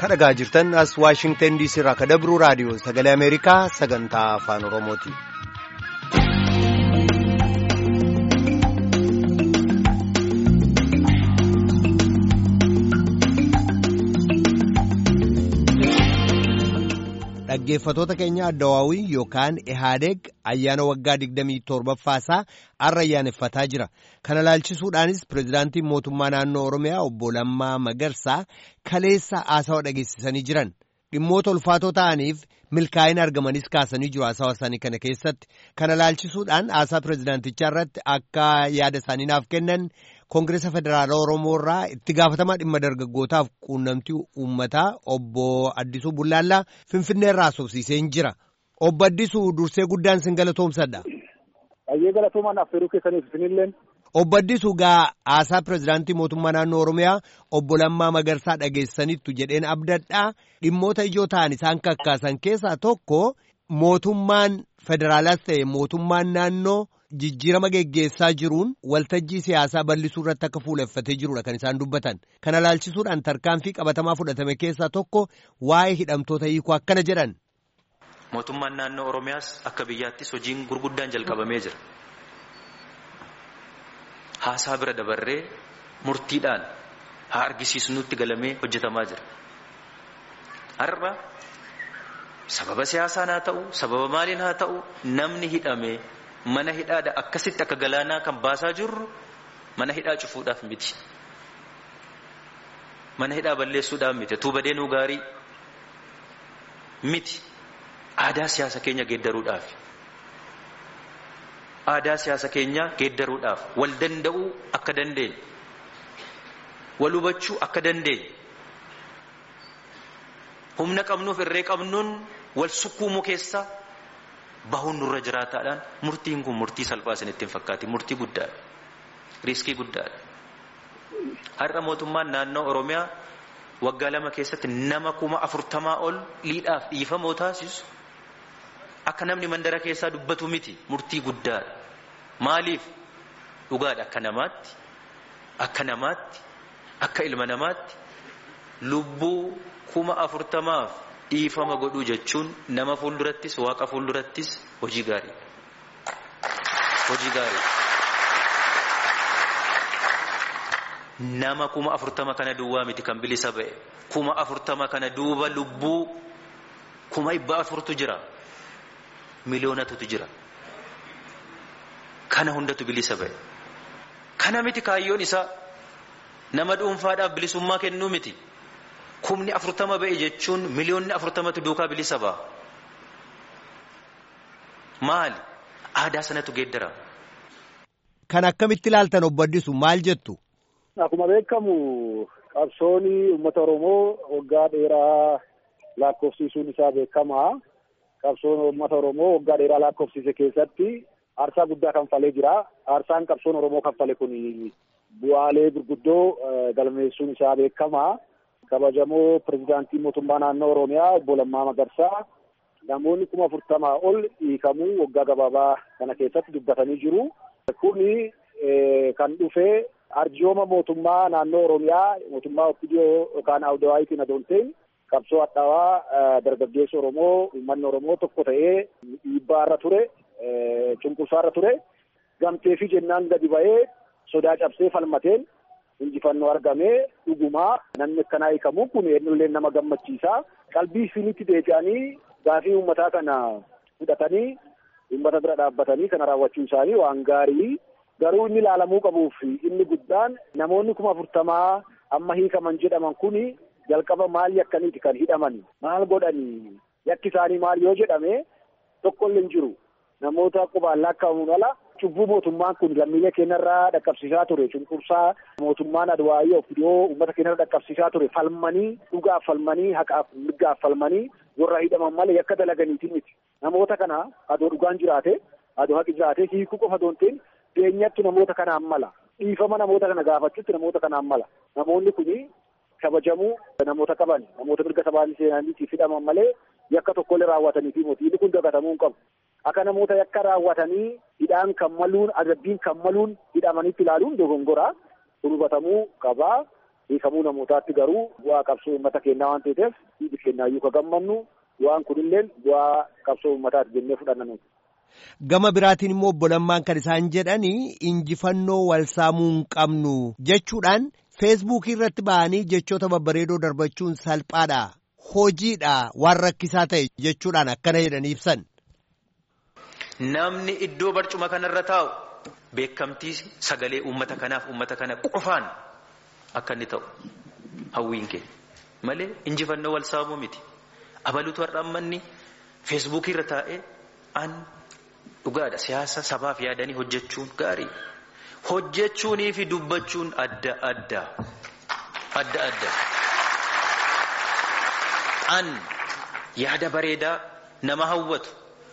kadhagaa jirtan as waashingtan diisii irraa ka dabruu raadiyoo sagalee ameerikaa sagantaa afaan oromooti. dhaggeeffatoota keenya addawaawii yookaan ihaadeeg ayyaana waggaa 27ffaasaa har'a ayyaaneffataa jira kana laalchisuudhaanis pireezidaantiin mootummaa naannoo oromiyaa obbo Lammaa Magarsaa kaleessa haasawa dhageessisanii jiran dhimmoota ulfaatoo ta'aniif milkaa'ina argamanis kaasanii jiru haasawa isaanii kana keessatti kana laalchisuudhaan haasaa pireezidaantichaa irratti akka yaada isaanii naaf kennan koongireesa federaalaa oromoo irraa itti gaafatamaa dhimma dargaggootaaf quunnamtii uummataa obbo Addisuu Bullaallaa Finfinnee irraa haasofsiisee jira. Obbo Addisuu dursee guddaan sin galatoomsadha. Baay'ee galatoomaan affeeruu keessaniif isinilleen. Obbo Addisuu gaa haasaa pireezidaantii mootummaa naannoo Oromiyaa obbo Lammaa Magarsaa dhageessaniittu jedheen abdadhaa dhimmoota ijoo ta'an isaan kakkaasan keessaa tokko mootummaan federaalaas ta'e mootummaan naannoo. jijjiirama geggeessaa jiruun waltajjii siyaasaa bal'isuu irratti akka fuuleffatee jirudha kan isaan dubbatan kana laalchisuudhaan tarkaanfii qabatamaa fudhatame keessaa tokko waa'ee hidhamtoota hiikuu akkana jedhan. mootummaan naannoo oromiyaas akka biyyaattis hojiin gurguddaan jalqabamee jira haasaa bira dabarree murtiidhaan haa argisiisnutti galamee hojjetamaa jira har'a sababa siyaasaan haa ta'u sababa maaliin haa ta'u namni hidhame. mana hidhaadha akkasitti akka galaanaa kan baasaa jirru mana hidhaa cufuudhaaf miti mana hidhaa balleessuudhaaf miti tuuba deenuu gaarii miti aadaa siyaasa keenya geeddaruudhaaf aadaa siyaasa keenya geeddaruudhaaf wal danda'uu akka dandeenye wal hubachuu akka dandeenye humna qabnuuf irree qabnuun wal sukkuumuu keessaa bahuun nurra jiraataadhaan murtiin kun murtii salphaa isinitti hin fakkaati murtii guddaadha riiskii guddaadha har'a mootummaan naannoo oromiyaa waggaa lama keessatti nama kuma afurtamaa ol liidhaaf dhiifamoo taasisu akka namni mandara keessaa dubbatu miti murtii guddaadha maaliif dhugaadha akka namaatti akka namaatti akka ilma namaatti lubbuu kuma afurtamaaf dhiifama godhuu jechuun nama fuuldurattis waaqa fuuldurattis hojii gaarii hojii gaarii nama kuma afurtama kana duwwaa miti kan bilisa ba'e kuma afurtama kana duuba lubbuu kuma dhibba afurtu jira miliyoonatutu jira kana hundatu bilisa ba'e kana miti kaayyoon isaa nama dhuunfaadhaaf bilisummaa kennuu miti. kumni afurtama ba'e jechuun miliyoonni afurtamatu duukaa bilisa ba'a. Maali? Aadaa sanatu geeddara. Kan akkamitti ilaaltan obbo Addisu maal jettu? Akkuma beekamu qabsoon uummata Oromoo waggaa dheeraa lakkoofsiisuun isaa beekamaa. Qabsoon uummata Oromoo waggaa dheeraa lakkoofsiise keessatti aarsaa guddaa kanfalee jira. Aarsaan qabsoon Oromoo kanfale kun bu'aalee gurguddoo galmeessuun isaa beekamaa. kabajamoo pirezidaantii mootummaa naannoo oromiyaa obbo Lammaa Magarsaa namoonni kuma afurtamaa ol hiikamuu waggaa gabaabaa kana keessatti dubbatanii jiru. Kuni kan dhufe arjooma mootummaa naannoo oromiyaa mootummaa oppidiyoo yookaan awudawaayitiin adoonteen qabsoo hadhaawaa dargaggeessa oromoo uummanni oromoo tokko ta'ee dhiibbaarra ture cunqursaarra ture gamtee fi jennaan gadi ba'ee sodaa cabsee falmateen injifannoo argamee dhugumaa namni akkanaa hiikamu kun eenyullee nama gammachiisa qalbii isinitti deebi'anii gaafii uummataa kana fudhatanii uummata bira dhaabbatanii kana raawwachuu isaanii waan gaarii garuu inni ilaalamuu qabuuf inni guddaan namoonni kuma afurtamaa amma hiikaman jedhaman kun jalqaba maal yakkaniiti kan hidhaman maal godhanii yakki isaanii maal yoo jedhame tokkollee hin jiru namoota qubaan lakkaa'amuun ala cubbuu mootummaan kun lammiilee keenyarraa dhaqqabsiisaa ture cunqursaa mootummaan adwaayii oppidiyoo uummata keenyarra dhaqqabsiisaa ture falmanii dhugaaf falmanii haqaaf mirgaaf falmanii warra hidhaman malee yakka dalaganiitiin miti namoota kana adoo dhugaan jiraate adoo haqi jiraate hiikuu qofa doonteen beenyattu namoota kanaan mala dhiifama namoota kana gaafachuutti namoota kanaan mala namoonni kuni kabajamuu namoota qaban namoota mirga sabaabii seenaniitiif hidhaman malee yakka tokkollee raawwataniifi mootii kun dagatamuu hin qabu. akka namoota yakka raawwatanii hidhaan kan maluun adabbiin kan maluun hidhamanitti ilaaluun dogongoraa kun hubatamuu qabaa. hiikamuu namootaatti garuu bu'aa qabsoo uummata keenyaa waan ta'eef biyyi keenyaayyuu ka gammannu bu'aan kunillee bu'aa qabsoo uummataati jennee fudhanna nuti. Gama biraatiin immoo obbo Lammaan kan isaan jedhanii injifannoo wal saamuu hin qabnu jechuudhaan feesbuukii irratti ba'anii jechoota babbareedoo darbachuun salphaadha. Hojiidha waan rakkisaa ta'e jechuudhaan akkana jedhanii ibsan. Namni iddoo barcuma kanarra taa'u beekamtii sagalee uummata kanaaf uummata kana qofaan akka inni ta'u hawwiin kee malee injifannoo wal saamuu miti. Abaluutu har'a ammanni feesbuukii irra taa'ee an dhugaadha siyaasa sabaaf yaadanii hojjechuun gaarii. Hojjechuunii fi dubbachuun adda adda. Adda adda. An yaada bareedaa nama hawwatu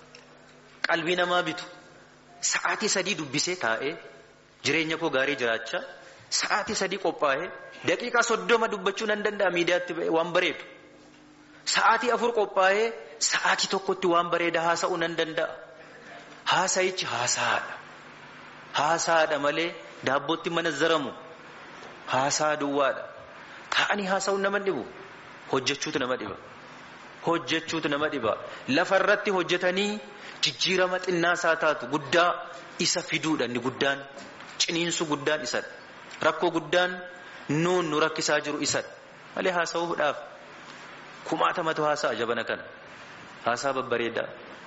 qalbii namaa bitu sa'aatii sadii dubbisee taa'ee jireenya koo gaarii jiraachaa sa'aatii sadii qophaa'ee daqiiqaa soddoma dubbachuu nan danda'a miidiyaatti waan bareedu. Sa'aatii afur qophaa'ee sa'aatii tokkotti waan bareedaa haasa'uu nan danda'a. Haasa'ichi haasaadha. Haasaadha malee daabbootti mana zaramu. Haasaa duwwaadha. Taa'anii haasa'uun nama dhibu. Hojjechuutu nama dhiba. Hojjechuutu nama dhiba. Lafarratti hojjetanii jijjiirama xinnaasaa taatu guddaa isa fiduudha inni guddaan. Ciniinsu guddaan isadha. Rakkoo guddaan nuun nu rakkisaa jiru isadha. Malee haasa'uudhaaf kumaatamatu haasa'a jabana kana. Haasaa babbareedaa.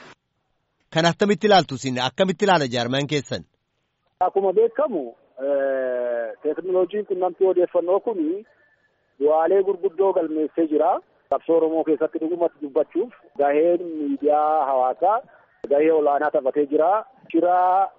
Kan akkamitti ilaaltu isin akkamitti ilaala jaarmaan keessan? Akkuma beekamu teekinooloojiin qunnamtii odeeffannoo kun bu'aalee gurguddoo galmeessee jira. Qabsoo Oromoo keessatti dhugumatti dubbachuuf gaheen miidiyaa hawaasaa gahee olaanaa taphatee jira. Shira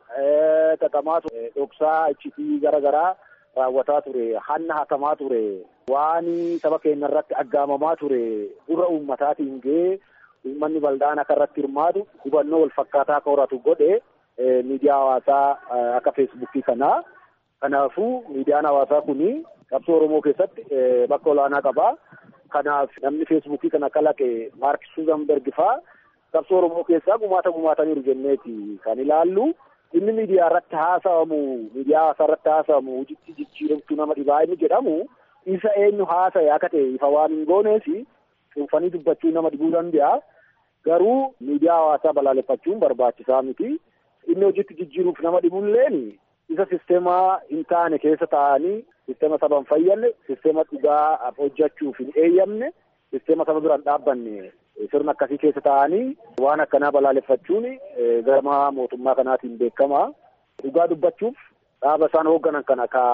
xaxamaa ture, dhoksaa, iccitii gara garaa raawwataa ture, hanna hatamaa ture, waan saba keenya irratti aggaamamaa ture, gurra uummataatiin gahee uummanni bal'aan akka irratti hirmaatu hubannoo wal fakkaataa akka horatu godhe miidiyaa hawaasaa akka feesbuukii kanaa. Kanaafuu miidiyaan hawaasaa kuni qabsoo Oromoo keessatti bakka olaanaa qaba. Kanaaf namni feesbuukii kana kalaqe Maark Zuuzenberg faa qabsoo Oromoo keessaa gumaata gumaataniiru jenneeti kan ilaallu. Inni miidiyaa irratti haasa'amu miidiyaa hawaasaa irratti haasa'amu hojiitti jijjiiramtuu nama dhibaa inni jedhamu isa eenyu haasa'e akka ta'e ifa waan hin gooneef cuunfanii dubbachuu nama dhibuu danda'a. Garuu miidiyaa hawaasaa balaaleffachuun barbaachisaa miti. Inni hojiitti jijjiiruuf nama dhibulleen isa sisteemaa hin taane keessa taa'anii sisteema saba hin fayyadne sisteema dhugaa hojjechuuf hin eeyyamne sisteema saba biraan dhaabbanne sirna akkasii keessa taa'anii waan akkanaa balaaleffachuun gama mootummaa kanaatiin beekama. Dhugaa dubbachuuf dhaaba isaan hoogganan kana ka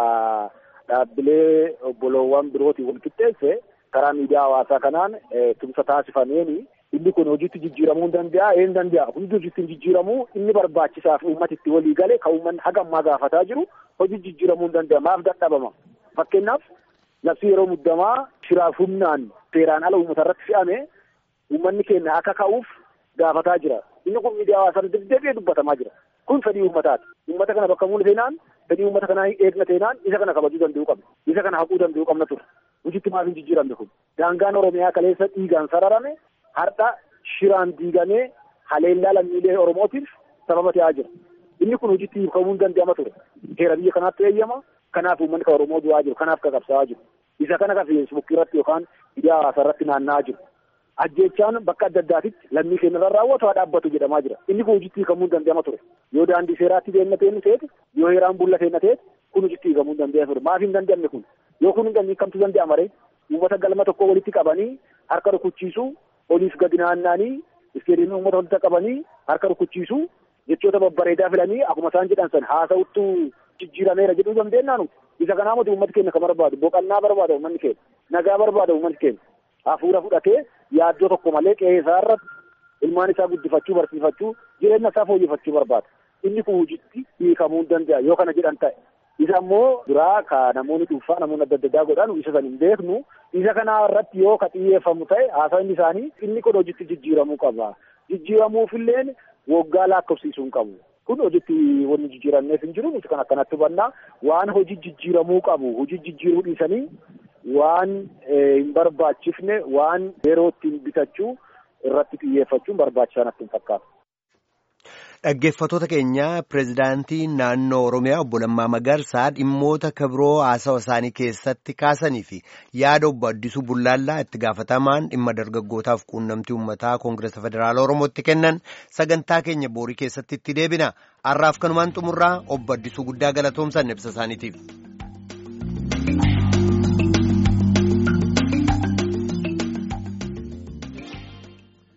dhaabbilee obboloowwan birootiin wal qixxeesse karaa miidiyaa hawaasaa kanaan tumsa taasifameeni inni kun hojiitti jijjiiramuu hin danda'a een danda'a hundi hojiitti jijjiiramuu inni barbaachisaaf uummati itti walii galee kan uummanni haga ammaa gaafataa jiru hojii jijjiiramuu hin danda'a maaf dadhabama fakkeenyaaf labsii yeroo muddamaa shiraaf humnaan seeraan ala uummata irratti fe'ame uummanni keenya akka ka'uuf gaafataa jira inni kun miidiyaa hawaasaa deddeebi'ee dubbatamaa jira kun fedhii uummataati uummata kana bakka muune seenaan fedhii uummata kanaa eegna seenaan isa kana kabajuu danda'uu qabna isa kana haquu danda'uu qabna ture hojiitti maaf hin jijjiiramne kun daangaan oromiyaa kaleessa dhiigaan sararame har'a shiraan diigamee haleellaa lammiilee oromootiif sababa ta'aa jira inni kun hojiitti hiikamuu hin danda'ama ture heera biyya kanaatti eeyyama kanaaf uummanni kan oromoo du'aa jiru kanaaf ka qabsaa'aa jiru isa kana ka feesbuukii irratti yookaan miidiyaa hawaasaa irratti naanna'aa jiru ajjeechaan bakka adda addaatitti lammii keenya irra raawwatu haa dhaabbatu jedhamaa jira inni kun hojiitti hiikamuu hin danda'ama ture yoo daandii seeraatti deemna ta'e ta'eeti yoo heeraan bulla ta'e ta'eeti kun hojiitti hiikamuu hin danda'ama ture maaf hin danda'amne kun yoo kun hin hiikamtu danda'ama ree uummata galma tokko walitti qabanii harka rukuchiisuu oliif gadi naanna'anii isteediyoomii uummata walitti qabanii harka rukuchiisuu jechoota babbareedaa filanii akkuma isaan jedhan san haasa'uttu jijjiirameera jedhuu dandeenya nuti isa kanaa miti uummatni keenya kan barbaadu boqannaa barbaada uummanni keenya nagaa barbaada uummanni keenya hafuura fudhatee yaaddoo tokko malee qe'ee isaa irratti ilmaan isaa guddifachuu barsiifachuu jireenya isaa fooyyeffachuu barbaada inni kun hojiitti hiikamuu hin danda'a yoo kana jedhan ta'e isa ammoo biraa ka namoonni dhuunfaa namoonni adda addaa godhan isa san hin beeknu isa kana irratti yoo ka xiyyeeffamu ta'e haasawni isaanii inni kun hojiitti jijjiiramuu qaba jijjiiramuufilleen waggaa lakkoofsiisuu hin qabu kun hojiitti wanni jijjiiramneef hin jiru nuti kan akkanatti hubannaa waan hojii jijjiiramuu qabu hojii jijjiiruu dhiisanii waan hin barbaachifne waan yeroo ittiin bitachuu irratti xiyyeeffachuun barbaachisaa natti hin fakkaatu. Dhaggeeffattoota keenya pireezidaantii naannoo Oromiyaa obbo Lammaa Magarsaa dhimmoota kabiroo haasawa isaanii keessatti kaasanii fi yaada obbo Addisuu Bullaallaa itti gaafatamaan dhimma dargaggootaaf quunnamtii uummataa Koongireesa Federaala Oromootti kennan sagantaa keenya boorii keessatti itti deebina. Har'aaf kanumaan xumurraa obbo Addisuu guddaa galatoomsan ibsa isaaniitiif.